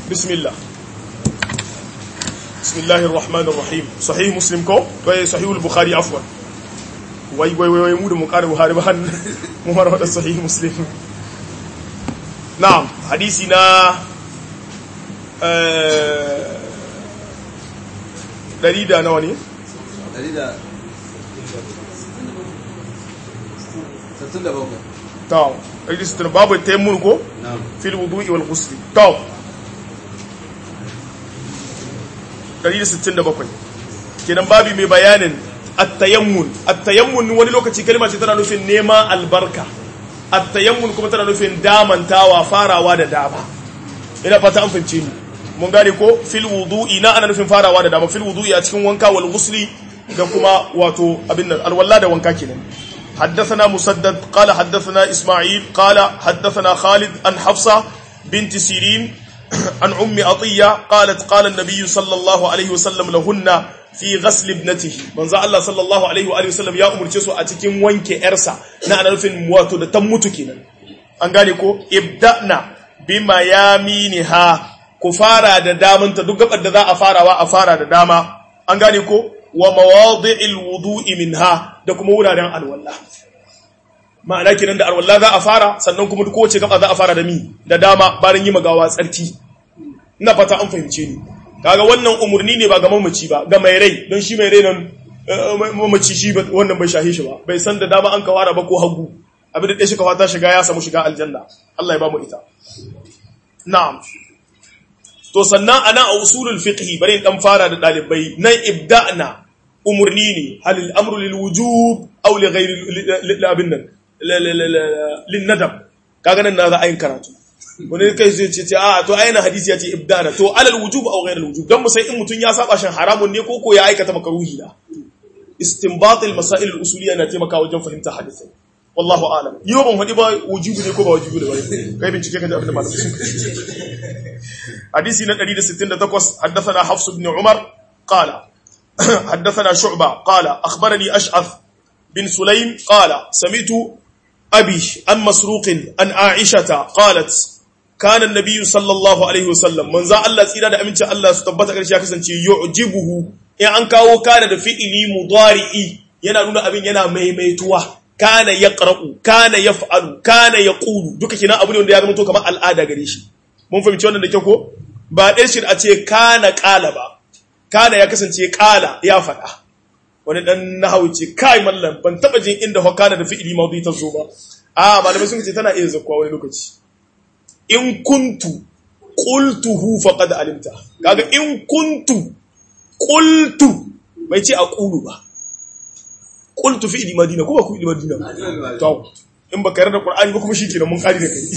bismillah bismillahir rahmanir rahim sahih muslim ko wai sahih al-bukhari afwan wai wai wai mu da mu ƙara buhari ba han mu mara wada sahih muslim na'am hadisi na eh dari da nawa ne Dari da Sattun da bakwai. to dari da babu tayammul ko Na'am. fil wudu'i wal ghusl to 167 kenan babi mai bayanin at-tayammun at-tayammun wani lokaci kalma ce tana nufin neman albarka at-tayammun kuma tana nufin damantawa farawa da dama ina fata an fahimce ni mun gane ko fil wudu'i na ana nufin farawa da dama fil wudu'i a cikin wanka wal ghusli da kuma wato abin nan alwala da wanka kenan حدثنا مسدد قال حدثنا إسماعيل قال حدثنا خالد عن حفصة بنت سيرين عن أم أطية قالت قال النبي صلى الله عليه وسلم لهن في غسل ابنته من الله صلى الله عليه وآله وسلم يا أمر جسو أتكين وانك إرسا نحن نفين مواتو دا تموتو كينا أنغانيكو ابدأنا بما يامينها كفارة دا دامن تدقب أدى ذا أفارة وأفارة دا داما أنغانيكو ومواضع الوضوء منها da kuma wuraren alwala ma'ana kenan da alwala za a fara sannan kuma kowace gaba za a fara da mi da dama bayan yi magawa tsarki ina fata an fahimce ni kaga wannan umurni ne ba ga mamaci ba ga mai rai don shi mai rai nan mamaci shi wannan bai shahe shi ba bai san da dama an kawara ba ko hagu abin da ɗaya shi kawata shiga ya samu shiga aljanna Allah ya ba mu ita na'am to sannan ana a usulul fiqhi bari in dan fara da dalibai nan ibda'na umurni ne halil amru lil wujub aw li ghayri abin nan lin nadab kaga nan na za a yin karatu wani kai zai ce a to ayyana hadisi ya ce ibdana to alal wujub aw ghayr al wujub dan mu sai in mutun ya saba shan haramun ne ko ko ya aikata makaruhi da istinbat al masail al usuliyya na taimaka wajen fahimta hadisi wallahu a'lam yau ban hadi ba wujubi ne ko ba wujubi da wani kai bincike kan abin da malamai sun kace hadisi na 168 haddathana hafs ibn umar qala حدثنا شعبة قال أخبرني أشعث بن سليم قال سمعت أبي عن مسروق عن عائشة قالت كان النبي صلى الله عليه وسلم من ذا الله سيدا أمنت الله ستبت أكرش يكسن يعجبه إن أنكاو كان دفئني مضارئي yana nuna abin yana maimaituwa kana yaqra'u kana yaf'alu kana yaqulu duka kina abu ne wanda ya zama to kamar al'ada gare shi mun fahimci wannan da kyau ko ba dai shi a ce kana qala ba kana ya kasance kala ya faɗa wani ɗan nahawu ce kai mallam ban taɓa jin inda hokana da fi'ili mawdi ta zo ba a malamai sun ce tana iya zakkuwa wani lokaci in kuntu qultuhu faqad alimta kaga in kuntu qultu bai ce a qulu ba qultu fi'ili madina ko ba ku fi'ili madina to in baka yarda qur'ani ba kuma shikenan mun kari da kai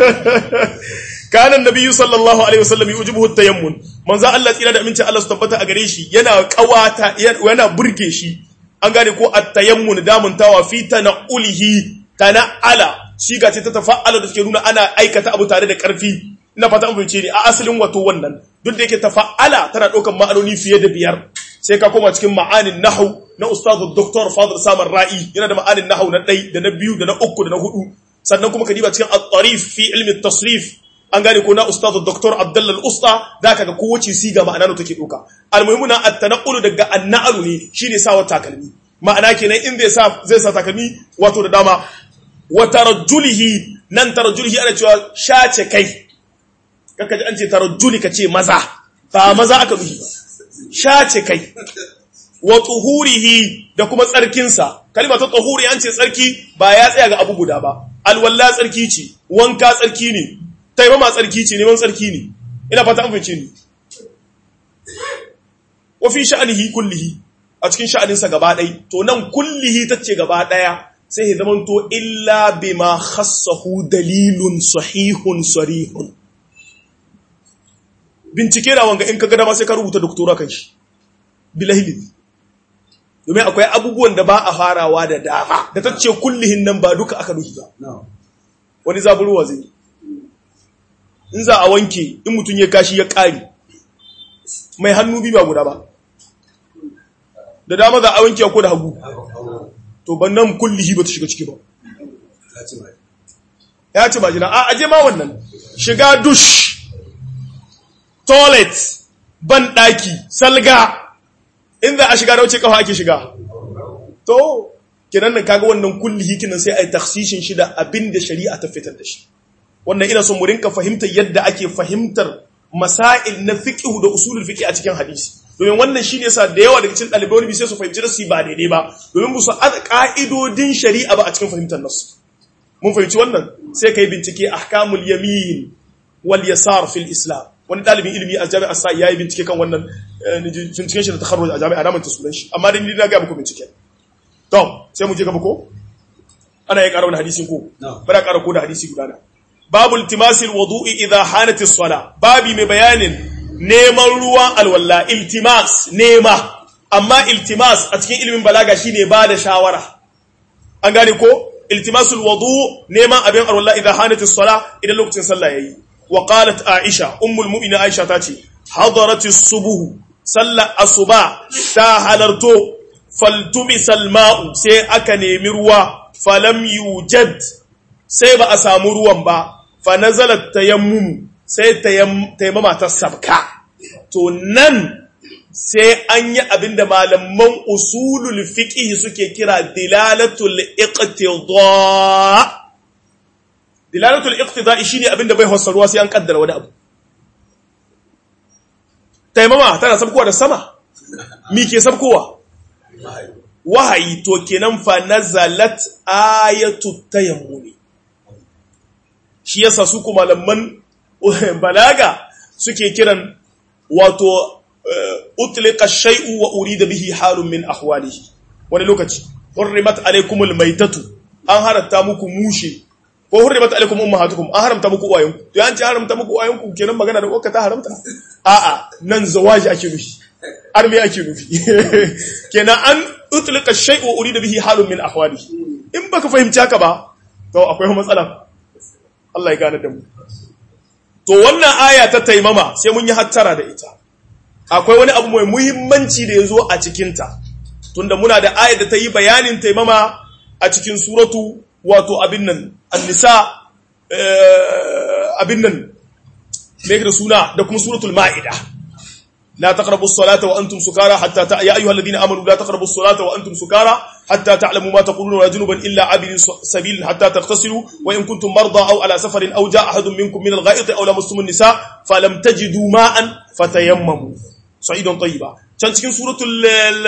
kana annabi sallallahu alaihi wasallam yujibuhu at-tayammun manzo Allah tsira da aminci Allah su tabbata a gare shi yana kawata yana burge shi an gane ko at-tayammun damuntawa fi tanaulihi tana'ala shi ga ce ta tafa'ala da take nuna ana aikata abu tare da karfi ina fata an fahimce ni a asalin wato wannan duk da yake tafa'ala tana ɗaukar ma'anoni fiye da biyar sai ka koma cikin ma'anin nahau na ustazu Dr. Fadl Samar Ra'i yana da ma'anin nahau na ɗai da na biyu da na uku da na hudu sannan kuma ka diba cikin at-tarif fi ilmi tasrif an gane ko na ustazu Dr. Abdullah Al-Usta da kaga kowace siga ma'ana ne take ɗauka almuhimu na at-tanaqulu daga an-na'lu ne shine sawa takalmi ma'ana kenan in zai sa zai sa takalmi wato da dama wa tarajjulihi nan tarajjulihi ana cewa shace kai kaka ji an ce tarajjuli ka ce maza ba maza aka nufi ba shace kai wa tuhurihi da kuma tsarkinsa kalma ta tuhuri an ce tsarki ba ya tsaya ga abu guda ba alwalla tsarki ce wanka tsarki ne taimama tsarki ce neman tsarki ne ina fata an fahimce ni wa fi sha'anihi kullihi a cikin sha'aninsa gaba ɗai to nan kullihi tace gaba ɗaya sai ya zamanto illa bima khassahu dalilun sahihun sarihun bincike da wanga in ka gada ma sai ka rubuta doktora kan shi bilahili domin akwai abubuwan da ba a farawa da dama da ta ce kullihin nan ba duka aka nufi ba wani zaburwa zai in za a wanke in mutum ya kashi ya ƙari mai hannu bi ba guda ba da dama za a wanke ko da hagu to ban nan kullihi ba ta shiga ciki ba ya ce ba jina a aje ma wannan shiga dush toilet ban daki salga inda a shiga da wuce kafa ake shiga to kiran nan kaga wannan kulli hikinan sai ai takhsishin shi da abin da shari'a ta fitar da shi wannan ina son mu rinka fahimtar yadda ake fahimtar masail na fiqh da usulul fiqh a cikin hadisi domin wannan shine yasa da yawa daga cikin dalibai wani sai su fahimci nasu ba daidai ba domin ba su ada ka'idodin shari'a ba a cikin fahimtar nasu mun fahimci wannan sai kai bincike ahkamul yamin wal yasar fil islam wani dalibin ilimi a jami'ar sa yayi bincike kan wannan binciken shi da takharruj a jami'a da manta sunan shi amma dai ni na ga muku bincike to sai mu je gaba ko ana ya ƙara wani hadisin ko bana ƙara ko da hadisi guda na babu iltimasil wudu'i idha hanat as-sala babi mai bayanin neman ruwan alwalla iltimas nema amma iltimas a cikin ilimin balaga shine ba da shawara an gane ko iltimasul wudu neman abin alwalla idha hanat as-sala idan lokacin sallah yayi wa qalat aisha ummul mu'minin aisha tace hadarat as-subuh sallar asuba ta halarto faltumisal ma'u sai aka nemi ruwa falam yujad sai ba a samu ruwan ba fa nazalat tayammum sai tayammama ta sabka to nan sai an yi abinda malaman usulul fiqh suke kira dilalatul iqtida dilalatul iqtida shine abinda bai ruwa sai an kaddara wani abu tayammama tana sabkowa da sama mi ke sabkowa wahayi to kenan fa nazalat ayatu tayammuni shi yasa su kuma malaman balaga suke kiran wato utliqa shay'u wa urida bihi halun min ahwalihi wani lokaci hurrimat alaykumul maitatu an haramta muku mushe ko hurrimat alaykum ummahatukum an haramta muku uwayenku to an ce haramta muku uwayenku kenan magana da uwarka ta haramta a'a nan zawaji ake nufi arme ake nufi kenan an utlika shay'u urida bihi halun min ahwalihi in baka fahimci haka ba to akwai matsala Allah ya gane da mu to wannan aya ta taimama sai mun yi hattara da ita akwai wani abu mai muhimmanci da yazo a cikin ta tunda muna da aya da ta yi bayanin taimama a cikin suratu wato abin nan an-nisa abin nan me da suna da kuma suratul ma'ida لا تقربوا الصلاة وأنتم سكارى حتى ت... يا أيها الذين آمنوا لا تقربوا الصلاة وأنتم سكارى حتى تعلموا ما تقولون ولا جنبا إلا عابر سبيل حتى تغتسلوا وإن كنتم مرضى أو على سفر أو جاء أحد منكم من الغائط أو لمستم النساء فلم تجدوا ماء فتيمموا صعيدا طيبا كان cikin suratul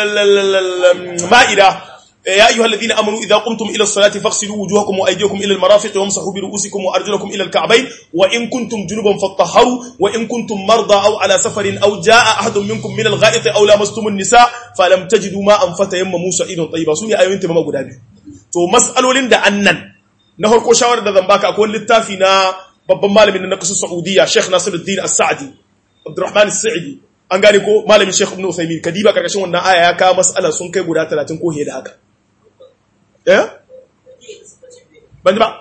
ma'ida يا أيها الذين آمنوا إذا قمتم إلى الصلاة فاغسلوا وجوهكم وأيديكم إلى المرافق وامسحوا برؤوسكم وأرجلكم إلى الكعبين وإن كنتم جنبا فاطهروا وإن كنتم مرضى أو على سفر أو جاء أحد منكم من الغائط أو لامستم النساء فلم تجدوا ماء فتيمموا سعيدا طيبا سوني أيوين تمام غدا biyu to mas'alolin da annan na farko shawarar da zan baka akwai littafi na babban malamin na kasar Saudiya Sheikh Nasiruddin As-Sa'di Abdurrahman As-Sa'di an gane ko malamin Sheikh Ibn Uthaymeen kadiba karkashin wannan aya ya kawo mas'ala sun kai guda 30 ko da haka eh ban ba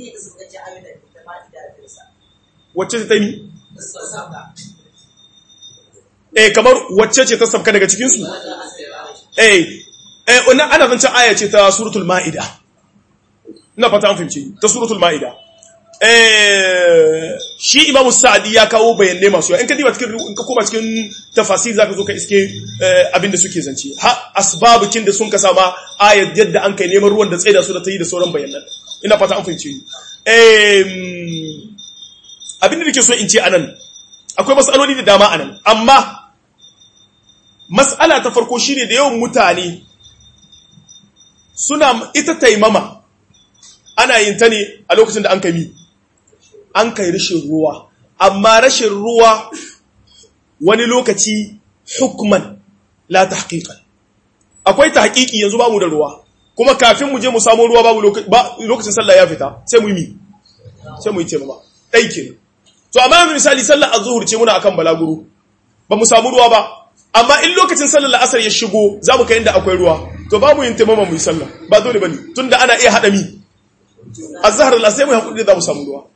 wacce ta yi eh kamar wacce ce ta sabka daga cikinsu eh eh wannan ana zancen aya ce ta suratul ma'ida ina fata an fahimci ta suratul ma'ida eh shi imamu sa'adi ya kawo bayanai masu yawa in ka diba cikin in ka koma cikin tafasir zaka zo ka iske abinda suke zance ha asbabukin da sun ka sama ayat yadda an kai neman ruwan da tsaida su da ta yi da sauran bayanan ina fata an fahimci eh abinda nake so in ce anan akwai mas'aloli da dama anan amma mas'ala ta farko shine da yawan mutane suna ita taimama ana yin ta ne a lokacin da an kai an kai rashin ruwa amma rashin ruwa wani lokaci hukman la tahqiqan akwai tahqiqi yanzu ba mu da ruwa kuma kafin mu je mu samu ruwa babu lokacin sallah ya fita sai mu yi sai mu yi taimama dai kenan to amma yanzu misali sallar azhur ce muna akan balaguro ba mu samu ruwa ba amma in lokacin sallar la'asar ya shigo za mu kai inda akwai ruwa to ba mu yin taimama mu yi sallah ba dole bane tunda ana iya hada mi azhar la sai mu hakuri da za mu samu ruwa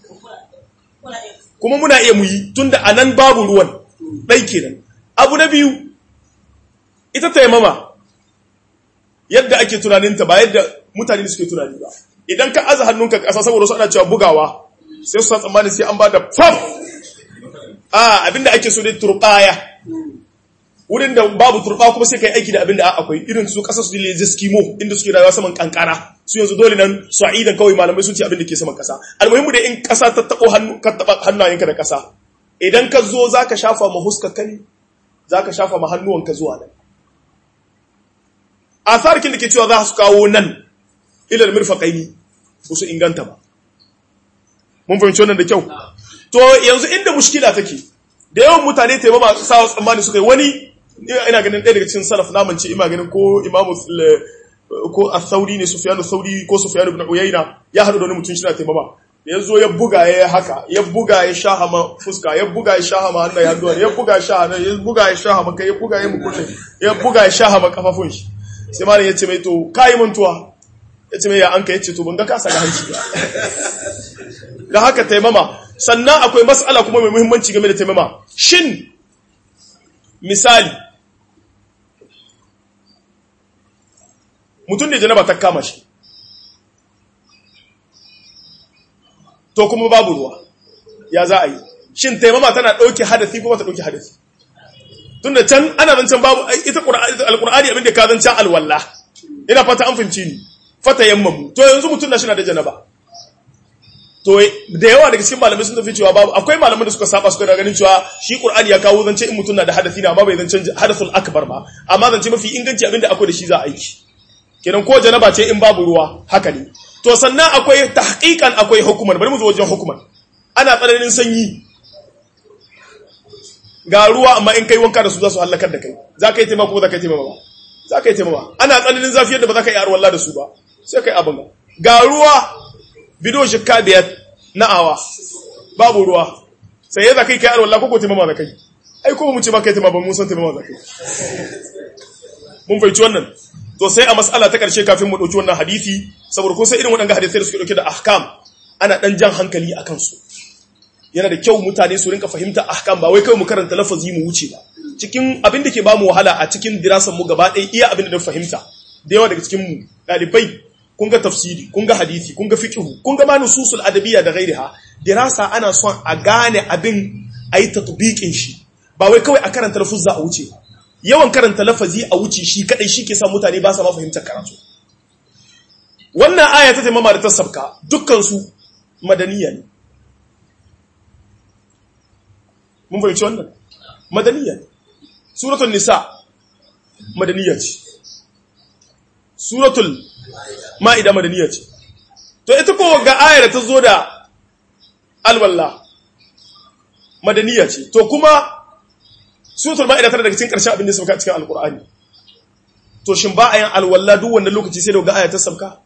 kuma muna iya mu yi tunda anan babu ruwan dai kenan abu na biyu ita taimama yadda ake tunaninta ba yadda mutane suke tunani ba idan ka aza hannunka ƙasa saboda su ana cewa bugawa sai su san tsammanin sai an ba da fam a abinda ake so dai turbaya wurin da babu turba kuma sai kai aiki da abinda akwai irin su kasar su da Eskimo inda suke rayuwa saman kankara su yanzu dole nan sa'idan kawai malamai sun ce abin da ke saman kasa almuhimmu da in kasa ta tabo hannu ka taba hannayenka da kasa idan ka zo zaka shafa ma huskar kan zaka shafa ma hannuwanka zuwa nan asarkin da ke cewa za su kawo nan ilal mirfaqaini ba su inganta ba mun fahimci wannan da kyau to yanzu inda mushkila take da yawan mutane taimama sa tsammani suka yi wani ina ganin ɗaya daga cikin salaf naman ce ina ganin ko imamu ko as-sauri ne sufyanu sauri ko sufyanu ibn uyayna ya haɗu da wani mutum shi na taimama ya zo ya buga ya haka ya buga ya shahama fuska ya buga ya shahama hannaye hannuwa ya buga ya shahama ya buga ya shahama kai ya buga ya mukunne ya buga ya shahama kafafun shi sai malam ya ce mai to kai mantuwa ya ce mai ya anka ya ce to ban ga kasa ga hanci ba da haka taimama sannan akwai mas'ala kuma mai muhimmanci game da taimama shin misali mutum da janaba ta kama shi to kuma babu ruwa ya za a yi shin taimama tana ɗauke hadathi kuma ta ɗauke hadathi tunda can ana zancen babu ita alƙur'ani abinda ka zancen alwallah ina fata an fahimci ni fata yammamu to yanzu mutum na shi na da janaba to da yawa daga cikin malamai sun tafi cewa babu akwai malamai da suka saba suka da ganin cewa shi qur'ani ya kawo zance in mutum na da hadathi na amma bai zance hadathul akbar ba amma zance mafi inganci abinda akwai da shi za a aiki kenan ko janaba ce in babu ruwa haka ne to sannan akwai tahqiqan akwai hukuman bari mu zo wajen hukuman ana tsananin sanyi ga ruwa amma in kai wanka da su za su halakar da kai za ka yi taimako ko za ka yi taimako ba za ka yi taimako ana tsananin zafi yadda ba za ka yi arwalla da su ba sai kai abin ga ruwa bido shikka biyar na awa babu ruwa sai ya za kai kai arwalla ko ko taimako za kai ai ko mu ce ba kai taimako mun san taimako za kai mun fahimci wannan to sai a mas'ala ta karshe kafin mu dauki wannan hadisi saboda kun san irin waɗannan hadisai da suke dauke da ahkam ana dan jan hankali akan su yana da kyau mutane su rinka fahimta ahkam ba wai kai mu karanta lafazi mu wuce ba cikin abin da ke ba mu wahala a cikin dirasan mu gaba ɗaya iya abin da na fahimta da yawa daga cikin mu dalibai kun ga tafsiri kun ga hadisi kun ga fiqh kun ga ma nususul adabiyya da ghairiha dirasa ana son a gane abin ayi tatbiqin shi ba wai kawai a karanta lafuzza a wuce ba yawan karanta lafazi a wuce shi kadai shi ke sa mutane ba sa ma fahimtar karatu wannan aya ta taimama da ta sabka dukkansu madaniya ne mun fahimci wannan madaniya ne suratul nisa madaniya ce suratul ma'ida madaniya ce to ita ko ga aya da ta zo da alwallah madaniya ce to kuma suratul ma'ida tana daga cikin ƙarshen abin da sauka cikin alkur'ani to shin ba a yin alwala duk wannan lokaci sai da ga aya ta sauka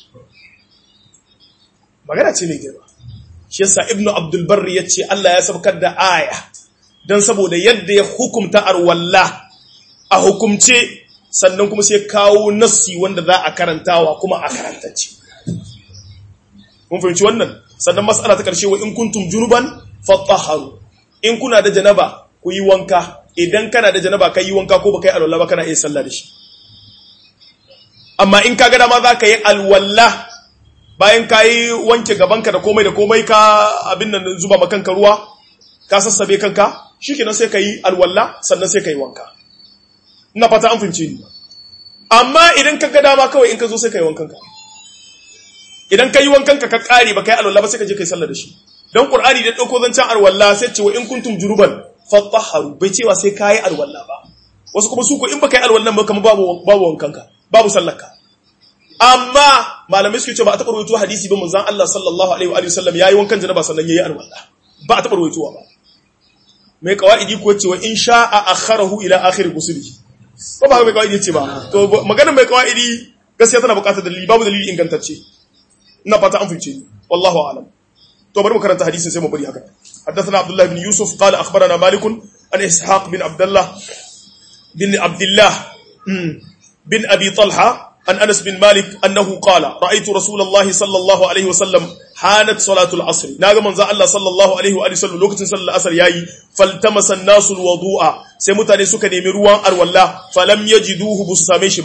magana ce mai girma shi yasa ibnu abdul barri yace Allah ya saukar da aya dan saboda yadda ya hukumta alwala a hukumce sannan kuma sai kawo nassi wanda za a karantawa kuma a karantacce mun fahimci wannan sannan mas'ala ta karshe wa in kuntum junuban fatahharu in kuna da janaba ku yi wanka idan kana da janaba ka yi wanka ko baka yi alwala ba kana iya sallah da shi amma in ka ga dama za ka yi alwala bayan ka yi wanke gabanka da komai da komai ka abin nan zuba makanka ruwa ka sassabe kanka shikenan sai ka yi alwala sannan sai ka yi wanka ina fata an fince ni amma idan ka ga dama kawai in ka zo sai ka yi wankanka idan ka yi wankanka ka kare ba ka yi alwala ba sai ka je ka yi sallah da shi don qur'ani da dauko zancen alwala sai ce wa in kuntum juruban fatahharu bai cewa sai kayi alwala ba wasu kuma su ko in baka yi alwallan ba kamar babu babu wankanka babu sallarka amma malamai suke cewa ba a taɓa rawaito hadisi ba manzon Allah sallallahu alaihi wa sallam yayi wankan janaba sannan yayi alwala ba a taɓa rawaitowa ba mai kawaidi ko cewa in sha'a akharahu ila akhir gusuli ko ba mai kawaidi ce ba to maganar mai kawaidi gaskiya tana buƙatar dalili babu dalili ingantacce ina fata an fice ni wallahu a'lam to bari mu karanta hadisin sai mu bari haka حدثنا عبد الله بن يوسف قال أخبرنا مالك عن إسحاق بن عبد الله بن عبد الله بن أبي طلحة عن أنس بن مالك أنه قال رأيت رسول الله صلى الله عليه وسلم حانت صلاة العصر ناغا من الله صلى الله عليه وآله وسلم لوقت صلى العصر ياي فالتمس الناس الوضوء سيمتاني سكا نيمي روان أرولا فلم يجدوه بسسامي شبا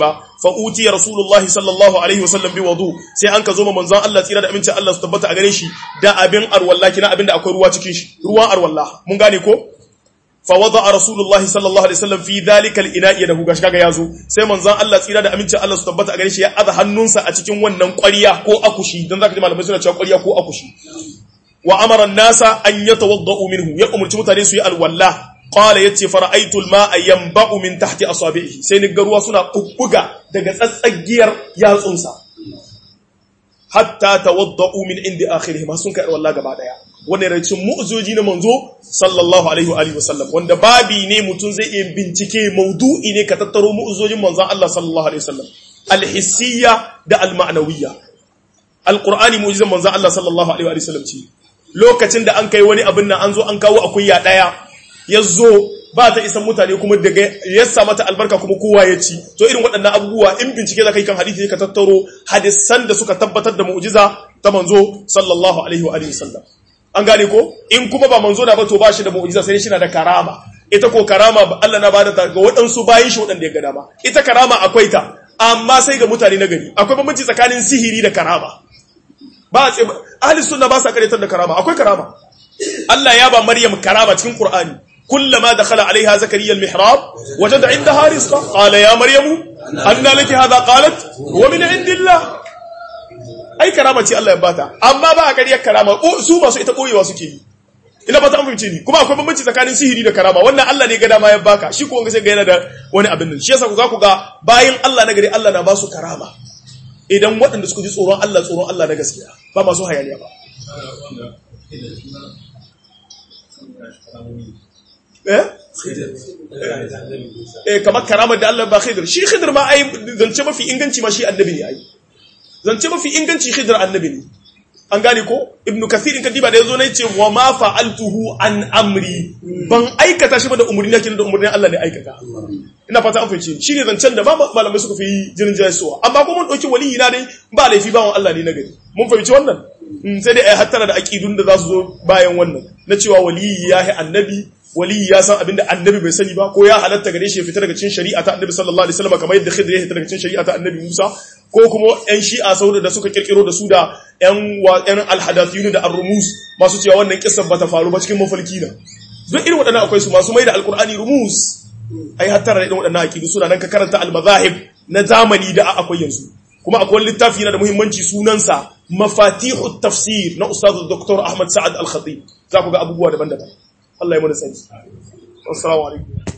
fa utiya rasulullahi sallallahu alaihi wasallam bi wudu sai an ka zo ma manzon Allah tsira da amincin Allah su tabbata a gare shi da abin arwalla kina abin da akwai ruwa cikin shi ruwan arwalla mun gane ko fa wada rasulullahi sallallahu alaihi wasallam fi dhalika al-ina'i da gashi kaga yazo sai manzon Allah tsira da amincin Allah su tabbata a gare shi ya aza hannunsa a cikin wannan ƙwarya ko akushi dan zaka ji malamai suna cewa ƙwarya ko akushi wa amara an-nasa an yatawaddau minhu ya umurci mutane su yi alwalla qala yace fara'aytu al-ma'a yanba'u min tahti asabihi sai ni ga ruwa suna bubbuga daga tsatsagiyar yatsunsa hatta tawaddau min indi akhirih ma sun kai wallahi gaba daya wannan racin mu'zoji na manzo sallallahu alaihi wa alihi wasallam wanda babi ne mutun zai iya bincike maudu'i ne ka tattaro mu'zojin manzon Allah sallallahu alaihi wasallam al-hissiyya da al-ma'nawiyya al-qur'ani mu'jizan manzon Allah sallallahu alaihi wa sallam ce lokacin da an kai wani abin nan an zo an kawo akuya daya yazo ba ta isan mutane kuma daga yassa mata albarka kuma kowa ya ci to irin waɗannan abubuwa in bincike za ka yi kan hadisi ka tattaro hadisan da suka tabbatar da mu'jiza ta manzo sallallahu alaihi wa alihi wasallam an gane ko in kuma ba manzo na ba to ba shi da mu'jiza sai shi na da karama ita ko karama Allah na bada ta ga waɗansu bayin shi waɗanda ya ga dama ita karama akwai ta amma sai ga mutane na gari akwai bambanci tsakanin sihiri da karama ba ahli sunna ba sa karyatar da karama akwai karama Allah ya ba Maryam karama cikin Qur'ani kullama dakhala alaiha zakariya al-mihrab wajada indaha rizqa qala ya maryamu anna laki hadha qalat wa min indillah ai karama ce Allah ya bata amma ba a kariyar karama su masu ita koyewa suke yi ina ba ta fahimce ni kuma akwai bambanci tsakanin sihiri da karama wannan Allah ne ga dama ya baka shi ko wanga sai ga yana da wani abin nan shi yasa ku za ku ga bayan Allah na gari Allah na ba su karama idan waɗanda suka ji tsoron Allah tsoron Allah na gaskiya ba masu hayaniya ba eh eh kamar karamar da Allah ba Khidir shi Khidir ma ai zance mafi inganci ma shi annabi ne ai zance mafi inganci Khidir annabi ne an gane ko ibnu kathir in kadiba da yazo ne ce wa ma fa'altuhu an amri ban aikata shi ba da umurni yake da umurnin Allah ne aikata ina fata an fahimci shi ne zancen da ba malamai suka fi jirin jayasuwa amma ko mun dauki waliyi na dai ba laifi ba Allah ne na gari mun fahimci wannan sai dai ai hattara da aqidun da za su zo bayan wannan na cewa waliyi ya yi annabi waliyi ya san abinda annabi bai sani ba ko ya halatta gare shi ya fita daga cikin shari'a ta annabi sallallahu alaihi wasallam kamar yadda khidr ya fita daga cikin shari'a ta annabi Musa ko kuma yan shi'a sauda da suka kirkiro da su da yan yan alhadathiyun da ar-rumus masu cewa wannan kissan bata faru ba cikin mafarki na duk irin waɗannan akwai su masu mai da alqur'ani rumus ai hattara da irin waɗannan aqidu suna nan ka karanta al-madahib na zamani da akwai yanzu kuma akwai littafi yana da muhimmanci sunansa mafatihut tafsir na ustaz dr ahmad sa'ad al-khatib za ku ga abubuwa daban-daban Allah ya mana sani assalamu alaikum